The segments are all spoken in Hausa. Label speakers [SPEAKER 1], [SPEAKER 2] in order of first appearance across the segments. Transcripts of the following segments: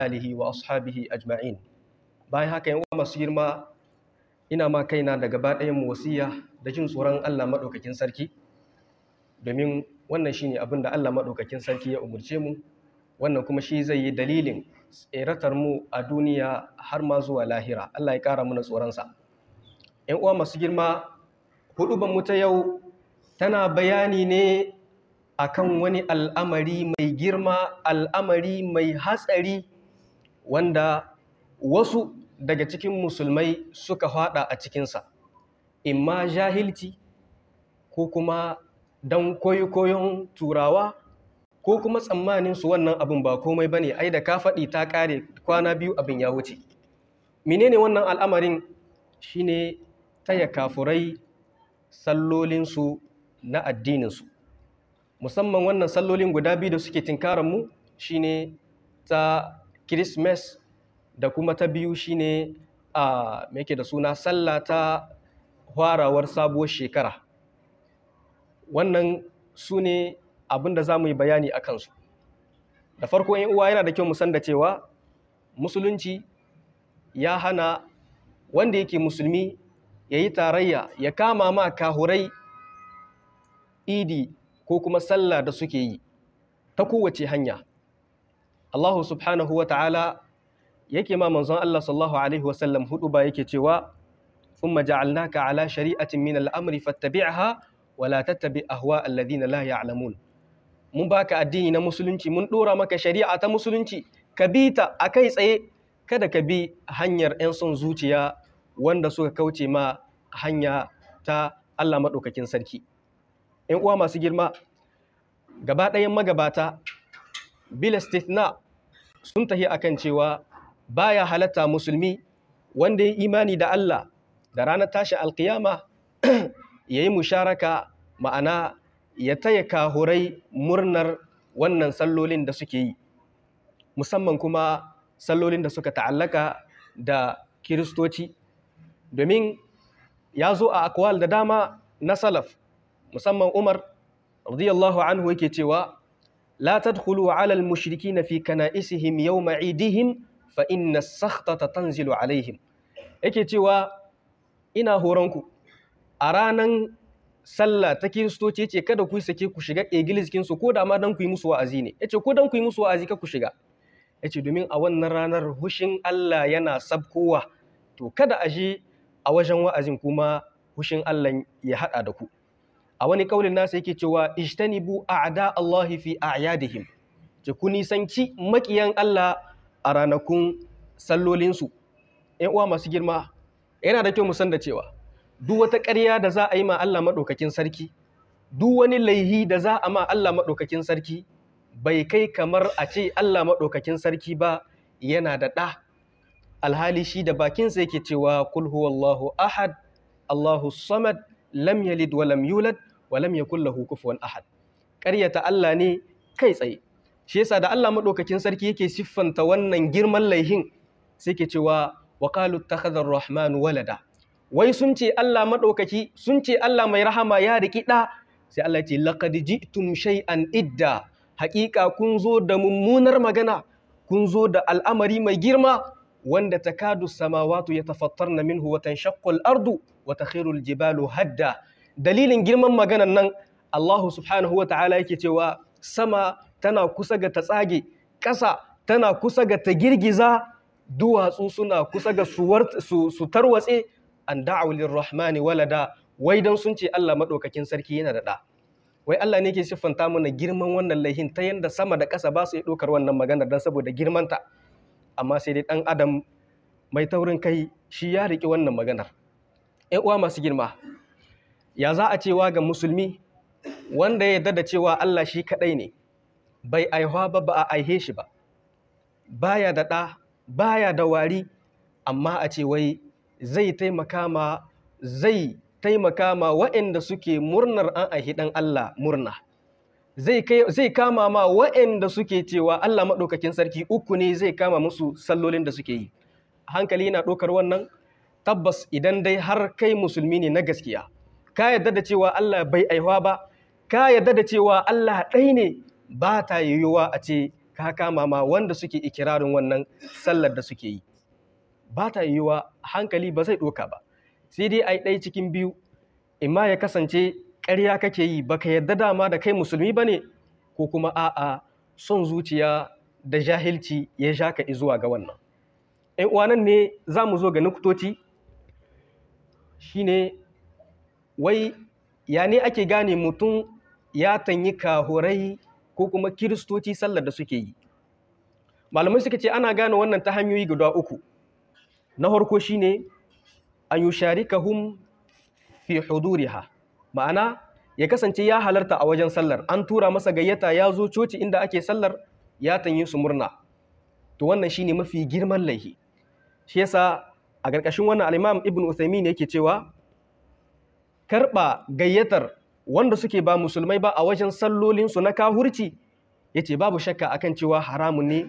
[SPEAKER 1] alihi wa ashabihi ajma'in bayan haka yan uwa masu girma ina ma kaina da gaba ɗayan mu wasiya da jin tsoron Allah madaukakin sarki domin wannan shine abin da Allah madaukakin sarki ya umurce mu wannan kuma shi zai yi dalilin tseratar mu a duniya har ma zuwa lahira Allah ya ƙara mana tsoron sa yan uwa masu girma huduban mu ta yau tana bayani ne akan wani al'amari mai girma al'amari mai hatsari wanda wasu daga cikin musulmai suka fada a cikinsa imma jahilci ko kuma don koyon turawa ko kuma tsammanin su wannan abin ba komai bane ai da ka faɗi ta ƙare kwana biyu abin ya wuce menene wannan al'amarin shine taya kafurai sallolinsu na addininsu musamman wannan sallolin guda biyu da suke tinkaranmu shine ta Christmas da kuma ta biyu shine a yake da suna sallah ta farawar sabuwar shekara wannan su ne abin da za mu yi bayani a kansu da farko yin uwa yana da kyau musan da cewa musulunci ya hana wanda yake musulmi ya yi tarayya ya kama ma kahurai idi ko kuma sallah da suke yi ta kowace hanya Allah subhanahu wa ta'ala yake ma manzon Allah sallallahu alaihi wasallam hudu ba yake cewa thumma ja'alnaka ala shari'atin min al-amri fattabi'ha wa la tattabi ahwa alladhina la ya'lamun mun baka addini na musulunci mun dora maka shari'a ta musulunci ka bi ta akai tsaye kada ka bi hanyar 'yan son zuciya wanda suka kauce ma hanya ta Allah madaukakin sarki ‘yan uwa masu girma gaba ɗayan magabata bil istithna sun tahi akan cewa baya halatta musulmi wanda ya imani da Allah da ranar tashi alkiyama ya yi musharaka ma'ana ya taya kahurai murnar wannan sallolin da suke yi musamman kuma sallolin da suka ta'allaka da kiristoci domin ya zo a akwal da dama na salaf musamman Umar radiyallahu anhu yake cewa la tadkhulu ala al-mushrikeena fi kana'isihim yawma 'idihim fa inna as-sakhtata tanzilu alaihim yake cewa ina horonku a ranan sallah ta kiristoci ce kada ku sake ku shiga egiliskin su ko da ma dan ku yi musu wa'azi ne yace ko dan ku yi musu wa'azi ka ku shiga yace domin a wannan ranar hushin Allah yana sabkowa to kada a je a wajen wa'azin kuma hushin Allah ya hada da ku a wani kaulin nasa yake cewa ijtanibu a'da Allahi fi a'yadihim ce ku nisanci makiyan Allah a ranakun sallolinsu ‘yan uwa masu girma yana da kyau mu san da cewa duk wata ƙarya da za a yi ma Allah maɗaukakin sarki duk wani laihi da za a ma Allah maɗaukakin sarki bai kai kamar a ce Allah maɗaukakin sarki ba yana da ɗa alhali shi da bakinsa yake cewa kul huwallahu ahad Allahu samad lam yalid wa lam yulad wa lam yakul lahu kufuwan ahad ƙaryata Allah ne kai tsaye shi yasa da Allah madaukakin sarki yake siffanta wannan girman laihin sai ke cewa wa qalu ittakhadha ar-rahmanu walada wai sun ce Allah madaukaki sun ce Allah mai rahama ya riki da sai Allah ya ce laqad ji'tum shay'an idda haƙiƙa kun zo da mummunar magana kun zo da al'amari mai girma wanda takadu samawatu yatafattarna minhu wa tanshaqqu al-ardu wa takhiru al-jibalu hadda dalilin girman maganan nan Allah subhanahu wa ta'ala yake cewa sama tana kusa ga ta tsage ƙasa tana kusa ga ta girgiza duwatsu suna kusa ga su tarwatse an da'u lirrahmani walada wai dan sun ce Allah madaukakin sarki yana da ɗa wai Allah ne ke siffanta mana girman wannan laihin ta yanda sama da ƙasa ba su yi ɗaukar wannan maganar dan saboda girmanta amma sai dai ɗan adam mai taurin kai shi ya riƙe wannan maganar ‘yan uwa masu girma ya za a cewa ga musulmi wanda ya yarda da cewa Allah shi kaɗai ne bai aihuwa ba ba a aihe shi ba baya da ɗa baya da wari amma a ce wai zai taimaka ma zai taimaka ma waɗanda suke murnar an aihi ɗan Allah murna zai kama ma waɗanda suke cewa Allah maɗaukakin sarki uku ne zai kama musu sallolin da suke yi hankali yana ɗaukar wannan tabbas idan dai har kai musulmi ne na gaskiya ka yarda da cewa Allah bai aihuwa ba ka yarda da cewa Allah ɗai ne ba ta yiwuwa a ce ka kama ma wanda suke ikirarin wannan sallar da suke yi ba ta yiwuwa hankali ba zai ɗoka ba sai dai a yi ɗaya cikin biyu imma ya kasance ƙarya kake yi baka yarda dama da kai musulmi ba ne ko kuma a'a son zuciya da jahilci ya sha ka zuwa ga wannan ‘yan uwanan ne za mu zo ga nukutoci shine wai ya ne ake gane mutum ya tanyi kahurai ko kuma kiristoci sallar da suke yi malamai suka ce ana gane wannan ta hanyoyi guda uku na farko shine an yusharikahum fi huduriha ma'ana ya kasance ya halarta a wajen sallar an tura masa gayyata ya zo coci inda ake sallar ya tanyi su murna to wannan shine mafi girman laihi shi yasa a ƙarƙashin wannan al-Imam Ibn Uthaymeen yake cewa karɓa gayyatar wanda suke ba musulmai ba a wajen sallolinsu na kahurci yace babu shakka akan cewa haramun ne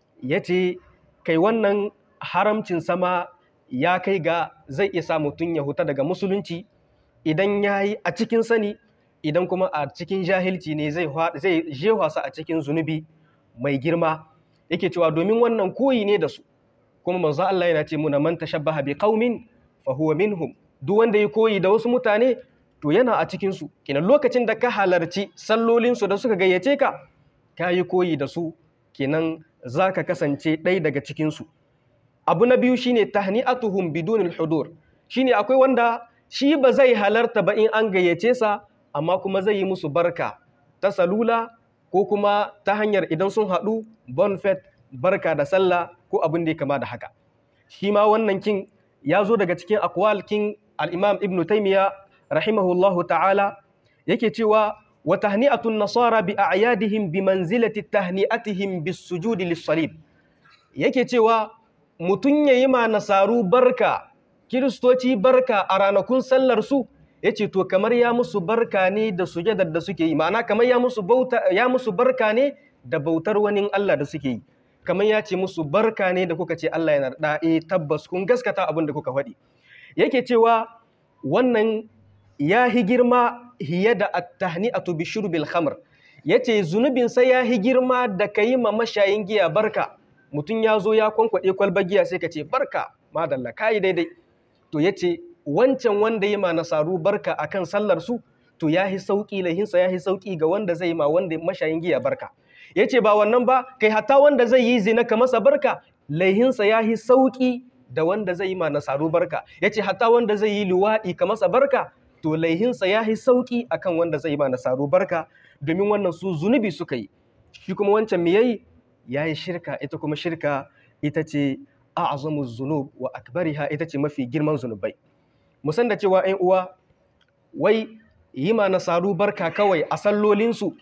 [SPEAKER 1] yace kai wannan haramcin sama ya kai ga zai iya sa mutum ya huta daga musulunci idan ya yi a cikin sani idan kuma a cikin jahilci ne zai jewa su a cikin zunubi mai girma yake cewa domin wannan koyi ne da su kuma manzo Allah yana ce muna man tashabbaha bi qaumin fa huwa minhum duk wanda ya koyi da wasu mutane to yana a cikin su kenan lokacin da ka halarci sallolin su da suka gayyace ka ka yi koyi da su kenan zaka kasance ɗaya daga cikin su abu na biyu shine tahni'atuhum bidunil hudur shine akwai wanda shi ba zai halarta ba in an gayyace sa amma kuma zai yi musu barka ta salula ko kuma ta hanyar idan sun haɗu bonfet barka da sallah ko abin da ya kama da haka shi ma wannan kin ya zo daga cikin akwal kin al-imam ibn taymiya rahimahullahu ta'ala yake cewa wa tahni'atun nasara bi a'yadihim bi manzilati tahni'atihim bis sujudi lis-salib yake cewa mutun yayi ma nasaru barka kiristoci barka a ranakun sallar su yace to kamar ya musu barka ne da sujadar da suke yi ma'ana kamar ya musu bauta ya musu barka ne da bautar wani Allah da suke yi kamar ya ce musu barka ne da kuka ce Allah yana da eh tabbas kun gaskata abin da kuka faɗi yake cewa wannan ya hi girma hiye da at-tahni'atu bi shurbil khamr yace zunubin sai ya hi girma da kai ma mashayin giya barka mutun ya zo ya kwankwade kwalbar giya sai ka ce barka madalla kai daidai to yace wancan wanda yi ma nasaru barka akan sallar su to ya hi sauki lahinsa ya hi sauki ga wanda zai ma wanda mashayin giya barka ya ce ba wannan ba kai hatta wanda zai yi zina ka masa barka laihinsa ya yi sauƙi da wanda zai yi ma nasaru barka ya ce hatta wanda zai yi luwaɗi ka masa barka to laihinsa ya yi sauƙi akan wanda zai yi ma nasaru barka domin wannan su zunubi suka yi shi kuma wancan me yayi ya yi shirka ita kuma shirka ita ce a'zamu zunub wa akbariha ita ce mafi girman zunubai mu san da cewa 'yan uwa wai yi ma nasaru barka kawai a sallolinsu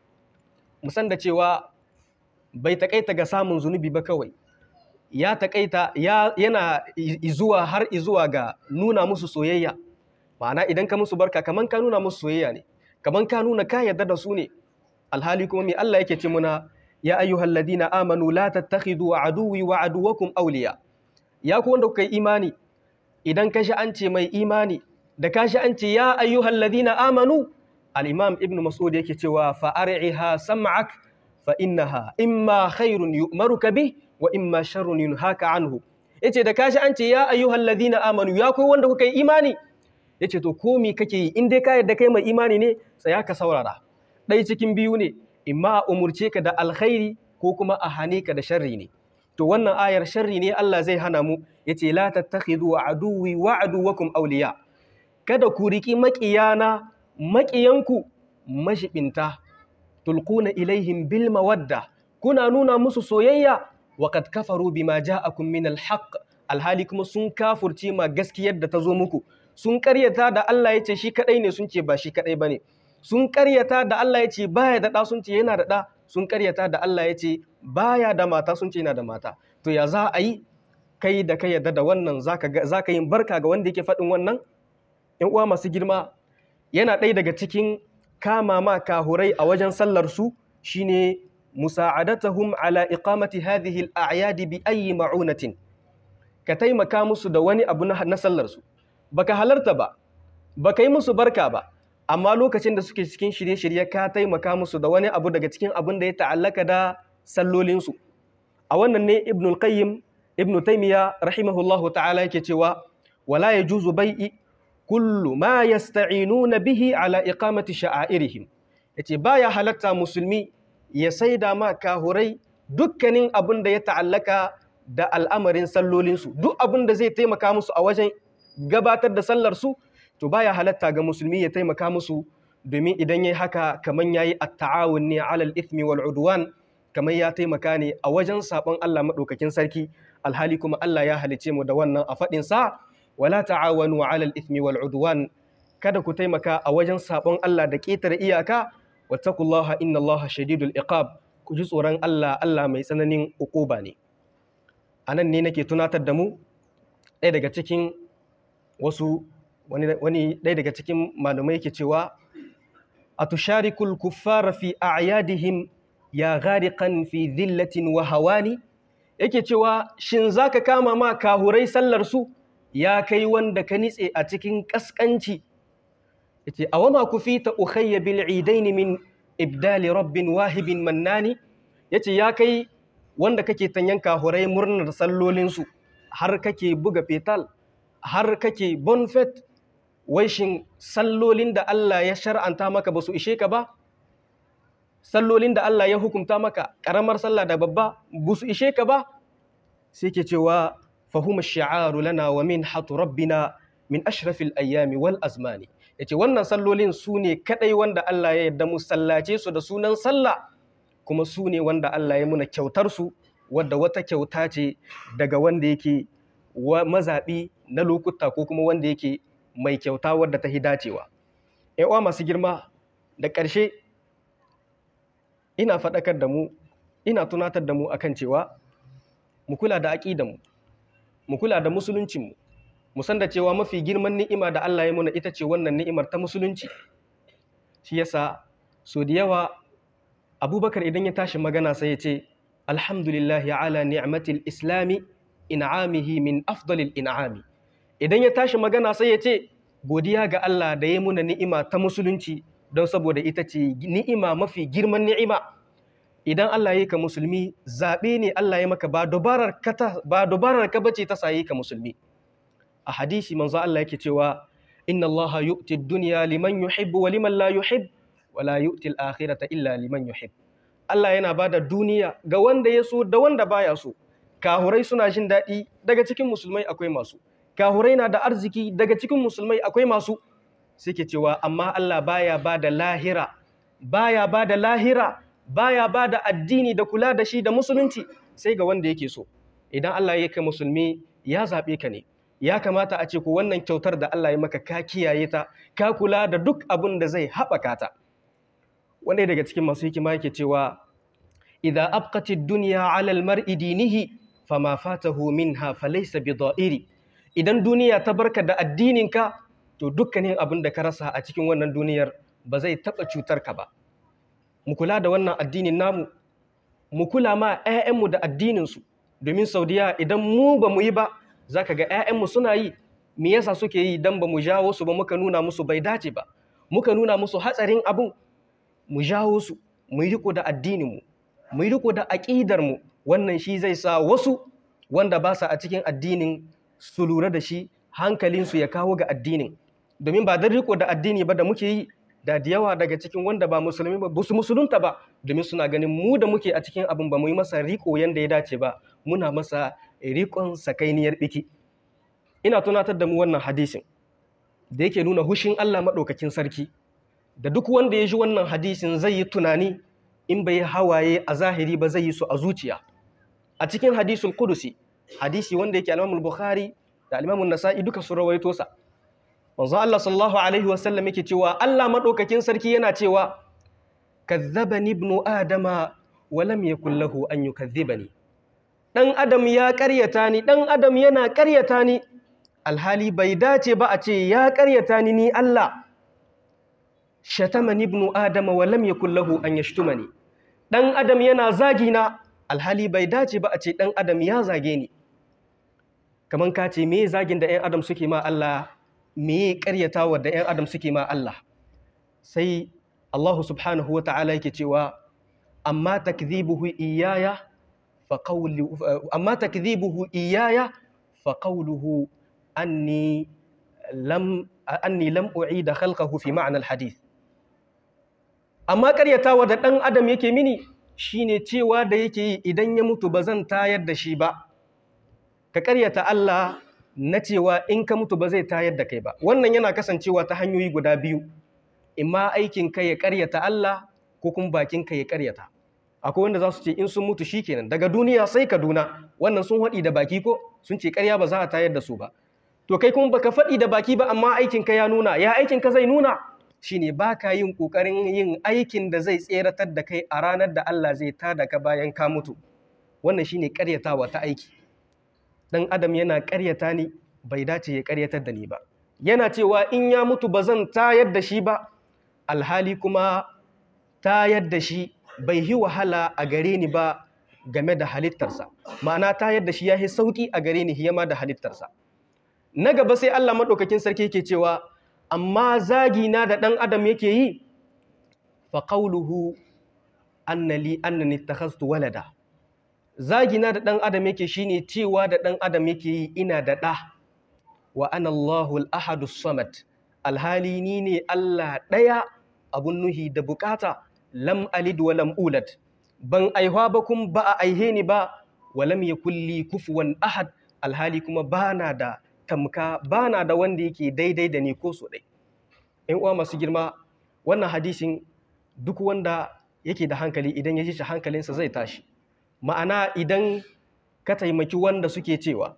[SPEAKER 1] musan da cewa bai taƙaita ga samun zunubi ba kawai ya taƙaita yana izuwa har izuwa ga nuna musu soyayya ma'ana idan ka musu barka kaman ka nuna musu soyayya ne kaman ka nuna ka yarda da su ne alhali kuma mai Allah yake ce muna ya ayyuhal ladina amanu la tattakhidhu aduwwi wa aduwwakum awliya ya ku wanda kuka yi imani idan ka shi an ce mai imani da ka shi an ce ya ayyuhal ladina amanu al-imam ibn mas'ud yake cewa fa'ariha sam'ak fa innaha imma khairun yu'maruka bih wa imma sharrun yunhaka anhu yace da kashi an ce ya ayyuhal ladina amanu ya kai wanda kuka yi imani yace to ko me kake yi in dai ka yarda kai mai imani ne tsaya ka saurara dai cikin biyu ne imma a umurce ka da alkhairi ko kuma a hane ka da sharri ne to wannan ayar sharri ne Allah zai hana mu yace la tattakhidhu aduwwi wa aduwwakum awliya kada ku riki maƙiyana maƙiyanku mashibinta tulquna ilaihim bil mawadda kuna nuna musu soyayya wa kad kafaru bima ja'akum min al haqq alhali kuma sun kafurce ma gaskiyar da ta zo muku sun karyata da Allah yace shi kadai ne sun ce ba shi kadai bane sun karyata da Allah yace baya da da sun ce yana da da sun karyata da Allah yace baya da mata sun ce yana da mata to ya za a yi kai da kai yadda da wannan zaka zaka yin barka ga wanda yake faɗin wannan ƴan uwa masu girma yana ɗaya daga cikin kama ma kahurai a wajen sallarsu shine musa'adatahum ala iqamati hadhihi al-a'yad bi ayyi ma'unatin ka taimaka musu da wani abu na sallarsu baka halarta ba baka yi musu barka ba amma lokacin da suke cikin shirye-shirye ka taimaka musu da wani abu daga cikin abin da ya ta'allaka da sallolinsu a wannan ne ibn al-qayyim ibn taymiya rahimahullahu ta'ala yake cewa wala yajuzu bai'i kullu ma yasta'inuna bihi ala iqamati sha'airihim yace baya halatta musulmi ya saida ma kahurai dukkanin abin da ya ta'allaka da al'amarin sallolinsu duk abin da zai taimaka musu a wajen gabatar da sallarsu to baya halatta ga musulmi ya taimaka musu domin idan yayi haka kaman yayi at-ta'awun ne 'alal ithmi wal 'udwan kamar ya taimaka ne a wajen sabon Allah madaukakin sarki alhali kuma Allah ya halice mu da wannan a fadin sa wala ta'awanu 'alal ithmi wal 'udwan kada ku taimaka a wajen sabon Allah da ƙetare iyaka wattaqullaha innallaha shadidul iqab ku ji tsoron Allah Allah mai tsananin ukuba ne anan ne nake tunatar da mu ɗaya daga cikin wasu wani ɗaya daga cikin malamai yake cewa atusharikul kuffara fi a'yadihim ya ghariqan fi dhillatin wa hawani yake cewa shin zaka kama ma kahurai sallar su ya kai wanda ka nitse a cikin kaskanci yace awama kufita ukhayya bil idaini min ibdali rabbin wahibin mannani yace ya kai wanda kake tanyan kahurai murnar sallolin su har kake buga fetal har kake bonfet wai shin sallolin da Allah ya shar'anta maka ba su ishe ka ba sallolin da Allah ya hukunta maka ƙaramar sallah da babba ba su ishe ka ba sai ke cewa fahuma shi'aru lana wa min hatu rabbina min ashrafil ayyami wal azmani yace wannan sallolin su ne kadai wanda Allah ya yarda mu sallace su da sunan sallah kuma su ne wanda Allah ya muna kyautar su wadda wata kyauta ce daga wanda yake mazaɓi na lokuta ko kuma wanda yake mai kyauta wadda ta dacewa. uwa masu girma da ƙarshe ina faɗakar da mu ina tunatar da mu akan cewa mu kula da aƙidanmu mu kula da musuluncinmu mu san da cewa mafi girman ni'ima da Allah ya muna ita ce wannan ni'imar ta musulunci shi yasa so da yawa abubakar idan ya tashi magana sai ya ce alhamdulillahi ala ni'matil islami in'amihi min afdalil in'ami idan ya tashi magana sai ya ce godiya ga Allah da ya muna ni'ima ta musulunci don saboda ita ce ni'ima mafi girman ni'ima idan Allah ya ka musulmi zaɓe ne Allah ya maka ba dubarar ka ba dubarar ka bace ta sayi ka musulmi a hadisi manzo Allah yake cewa inna Allah yu'ti ad-dunya liman yuhibbu wa liman la yuhib wa la yu'ti al-akhirata illa liman yuhib Allah yana bada duniya ga wanda ya so da wanda baya so kahurai suna jin daɗi daga cikin musulmai akwai masu kahurai na da arziki daga cikin musulmai akwai masu suke cewa amma Allah baya ba da lahira baya ba da lahira baya ba da addini da kula da shi da musulunci sai ga wanda yake so idan Allah ya kai musulmi ya zaɓe ka ne ya kamata a ce ku wannan kyautar da Allah ya maka ka kiyaye ta ka kula da duk abin da zai haɓaka ta wanda daga cikin masu hikima yake cewa idza abqatid dunya 'ala al-mar'i dinihi fama fatahu minha falaysa bidha'iri idan duniya ta barka da addininka to dukkanin abin da ka rasa a cikin wannan duniyar ba zai taɓa cutar ka ba mu kula da wannan addinin namu mu kula ma 'ya'yanmu da addininsu domin saudiya idan mu ba mu yi ba za ka ga 'ya'yanmu suna yi me yasa suke yi idan ba mu jawo su ba muka nuna musu bai dace ba muka nuna musu hatsarin abin mu jawo su mu yi riko da addininmu mu yi riko da aƙidarmu wannan shi zai sa wasu wanda ba sa a cikin addinin su lura da shi hankalinsu ya kawo ga addinin domin ba don riko da addini ba da muke yi da da yawa daga cikin wanda ba musulmi ba su musulunta ba domin suna ganin mu da muke a cikin abin ba mu yi masa riko yanda ya dace ba muna masa rikon sakainiyar biki ina tunatar da mu wannan hadisin da yake nuna hushin Allah maɗaukakin sarki da duk wanda ya ji wannan hadisin zai yi tunani in bai hawaye a zahiri ba zai yi su a zuciya a cikin hadisul kudusi hadisi wanda yake al bukhari da al nasa'i duka su rawaito sa manzo Allah sallallahu alaihi wasallam yake cewa Allah madaukakin sarki yana cewa kazzabani ibnu adama wa lam yakul lahu an yukazzibani dan adam ya ƙaryata ni dan adam yana ƙaryata ni alhali bai dace ba a ce ya ƙaryata ni ni Allah shatamani ibnu adama wa lam yakul lahu an yashtumani dan adam yana zagi na alhali bai dace ba a ce dan adam ya zage ni kaman ka ce me zagin da 'yan adam suke ma Allah me ƙaryatawa da 'yan adam suke ma Allah sai Allah subhanahu wa ta'ala yake cewa amma takdhibuhu iyaya fa qawlu amma takdhibuhu iyaya fa qawluhu anni lam anni lam u'ida khalqahu fi ma'na al-hadith amma ƙaryatawa da ɗan adam yake mini shine cewa da yake yi idan ya mutu ba zan tayar da shi ba ka ƙaryata Allah na cewa in ka mutu ba zai tayar da kai ba wannan yana kasancewa ta hanyoyi guda biyu imma aikin ka ya ƙaryata Allah ko kuma bakin ka ya ƙaryata akwai wanda za su ce in sun mutu shikenan daga duniya sai Kaduna wannan sun haɗi da baki ko sun ce ƙarya ba za a tayar da su ba to kai kuma baka faɗi da baki ba amma aikin ka ya nuna ya aikin ka zai nuna shine baka yin kokarin yin aikin da zai tseratar da kai a ranar da Allah zai tada ka bayan ka mutu wannan shine ƙaryatawa ta aiki dan adam yana ƙaryata ni bai dace ya ƙaryatar da ni ba yana cewa in ya mutu ba zan tayar da shi ba alhali kuma tayar da shi bai yi wahala a gare ni ba game da halittarsa ma'ana tayar da shi ya yi sauƙi a gare ni hiyama da halittarsa na gaba sai Allah maɗaukakin sarki yake cewa amma zagina da ɗan adam yake yi fa qawluhu annali annani takhastu walada zagina da ɗan adam yake shine cewa da ɗan adam yake yi ina da ɗa wa ana Allahul ahadus samad alhali ni ne Allah ɗaya abun nuhi da bukata lam alid wa lam ulad ban aihwa ba kun ba a aihe ni ba wa lam yakul li kufuwan ahad alhali kuma bana da tamka bana da wanda yake daidai da ni ko so dai in uwa masu girma wannan hadisin duk wanda yake da hankali idan ya ji shi hankalinsa zai tashi ma'ana idan ka taimaki wanda suke cewa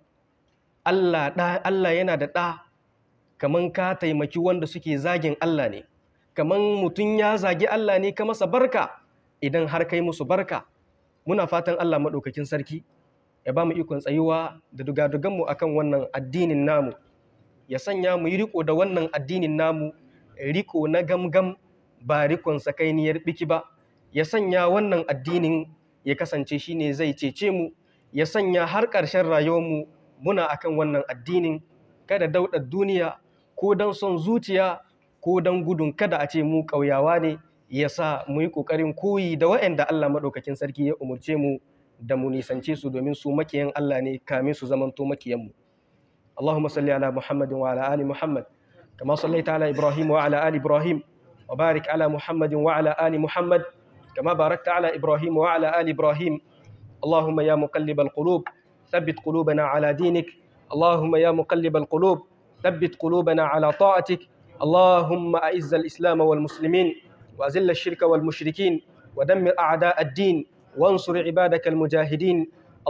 [SPEAKER 1] Allah da Allah yana da ɗa kaman ka taimaki wanda suke zagin Allah ne kaman mutum ya zagi Allah ne ka masa barka idan har kai musu barka muna fatan Allah maɗaukakin sarki ya ba mu ikon tsayuwa da dugaduganmu akan wannan addinin namu ya sanya mu yi riko da wannan addinin namu riko na gamgam ba rikon sakainiyar biki ba ya sanya wannan addinin ya kasance shine zai cece mu ya sanya har ƙarshen rayuwarmu muna akan wannan addinin kada daudar duniya ko don son zuciya ko don gudun kada a ce mu ƙauyawa ne ya sa mu yi ƙoƙarin koyi da waɗanda Allah maɗaukakin sarki ya umarce mu da mu nisance su domin su makiyan Allah ne kamin su zamanto makiyanmu. Allahumma salli ala Muhammadin wa ala ali Muhammad kama sallaita ala Ibrahim wa ala ali Ibrahim wa barik ala Muhammadin wa ala ali Muhammad kama barakta ala Ibrahim wa ala ali Ibrahim. Allahumma ya muqallibal qulub thabbit qulubana ala dinik. Allahumma ya muqallibal qulub thabbit qulubana ala ta'atik. اللهم أعز الإسلام والمسلمين وأذل الشرك والمشركين ودمر أعداء الدين وانصر عبادك المجاهدين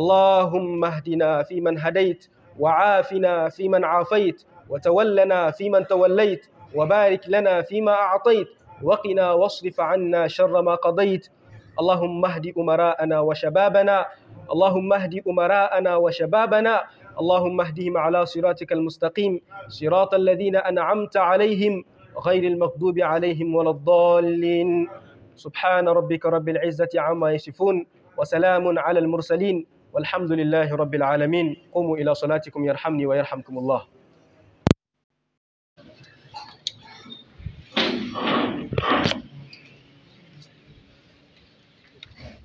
[SPEAKER 1] اللهم اهدنا فيمن هديت وعافنا فيمن عافيت وتولنا فيمن توليت وبارك لنا فيما أعطيت وقنا واصرف عنا شر ما قضيت اللهم اهد أمراءنا وشبابنا اللهم اهد أمراءنا وشبابنا اللهم اهدهم على صراطك المستقيم صراط الذين أنعمت عليهم غير المغضوب عليهم ولا الضالين سبحان ربك رب العزة عما يصفون وسلام على المرسلين والحمد لله رب العالمين قوموا إلى صلاتكم يرحمني ويرحمكم الله